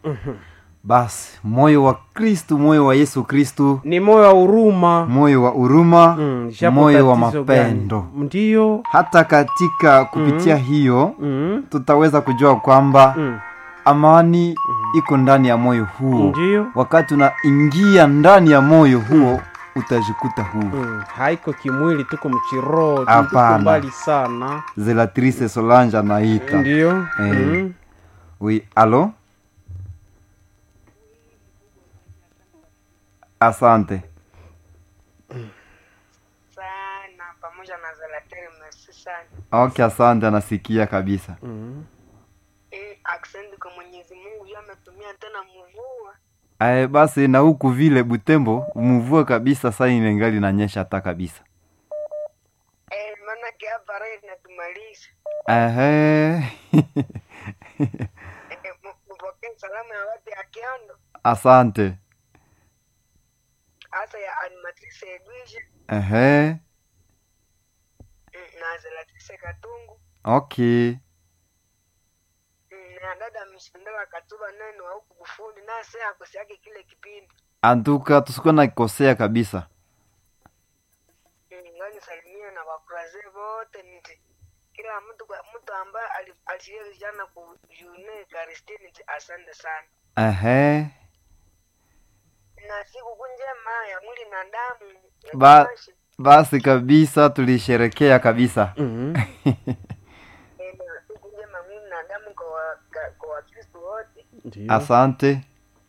basi moyo wa kristu moyo wa yesu kristu ni moyo wa huruma moyo wa huruma Mm, japo moyo wa tatizo gani. mapendo ndiyo hata katika kupitia hiyo mm. tutaweza kujua kwamba Mm. amani iko ndani ya moyo huo ndiyo wakati unaingia ndani ya moyo huo utajikuta huu mm. haiko kimwili tuko mchiroho tuko Hapana. mbali sana zelatrice solange anaita ndiyo Eh. mm. oui alo asante sana pamoja na Zalateri, merci sana. ok asante anasikia kabisa Mm. Eh, asante kwa Mwenyezi Mungu yeye ametumia tena mvua. Ae, basi na huku vile butembo mvua kabisa saa inengali nanyesha hata kabisa Eh, maana hapa raha inatumaliza. Ehe. Eh, m- mpokee salamu ya watu ya Kiondo, asante hasa ya animatrice Edwige Ehe. mm, na Zalatrice Katungu okay mm, na dada Mshindawa Katuba neno wa huku Bufundi na sasa akosiake kile kipindi antuka tusikuwa nakosea kabisa mm, ngani salimia na wakuraze wote niti kila mtu kwa mtu ambaye ali- alishiriki jana ku June Karistini niti asante sana Ehe. na siku njema ya mwili na damu ya Ba- Kimashi. basi kabisa tulisherekea kabisa Mm. Eh, na siku njema ya mwili na damu kwa wa- ka- kwa Wakristo wote ndiyo asante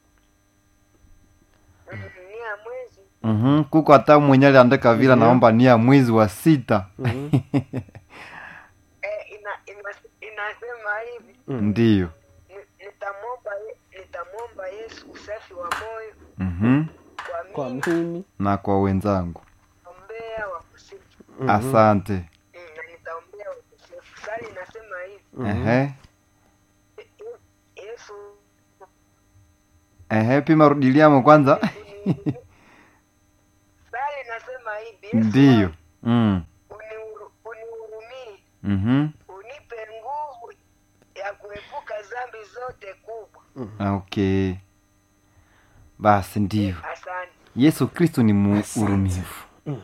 Mm, ni ya mwezi mm kuko hata mwenye aliandika vile Ndiyo. naomba ni ya mwezi wa sita Mhm. eh, ina, ina, inasema hivi Mm. ndiyo ni- nitamwomba Ye- nitamwomba Yesu usafi wa moyo mm kwa kwa mimi mimi na kwa wenzangu ombea wakusifu Mhm. asante Mm, na nitaombea wakusifu sali inasema hivi Mhm. Ehe. Ye- Ye- Yesu Ehe, pima rudiliamo kwanza unihurumie. sali inasema hivi Yesu ndiyo mm. unihuru- unihurumie mm unipe nguvu ya kuepuka dhambi zote kubwa okay basi ndiyo asante yesu kristu ni muurumivu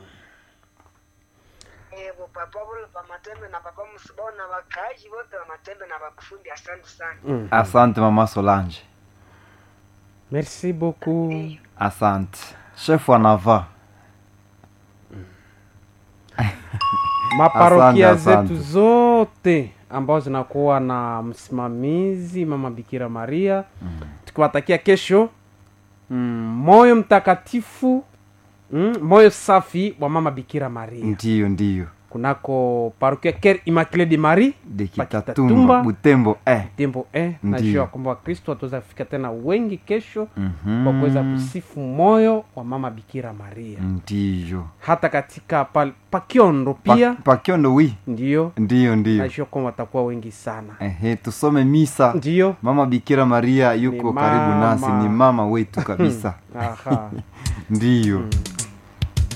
evo papa vule pa matembe na papa msibao na wakaaji wote wa matembe na wakufundi asante sana Mhm. asante mama solange merci beaucoup asante shefu anava maparokia Asante, asante. zetu zote ambazo zinakuwa na msimamizi mama bikira maria tukiwatakia kesho mm, moyo mtakatifu mm, moyo safi wa mama bikira maria ndiyo ndiyo kunako parokia ker immaculé de marie dekitatumba Pakitatumba. butembo eh. tembo eh, Ndiyo. najua kwamba wakristo wataweza kufika tena wengi kesho Mhm. kwa kuweza kusifu moyo wa mama bikira maria ndiyo hata katika pa, pakiondo Pa- pia pakiondo wi ndiyo ndiyo ndiyo najua kwamba watakuwa wengi sana Ehe, tusome misa ndiyo mama bikira maria yuko Ni karibu nasi mama. ni mama wetu kabisa aha ndiyo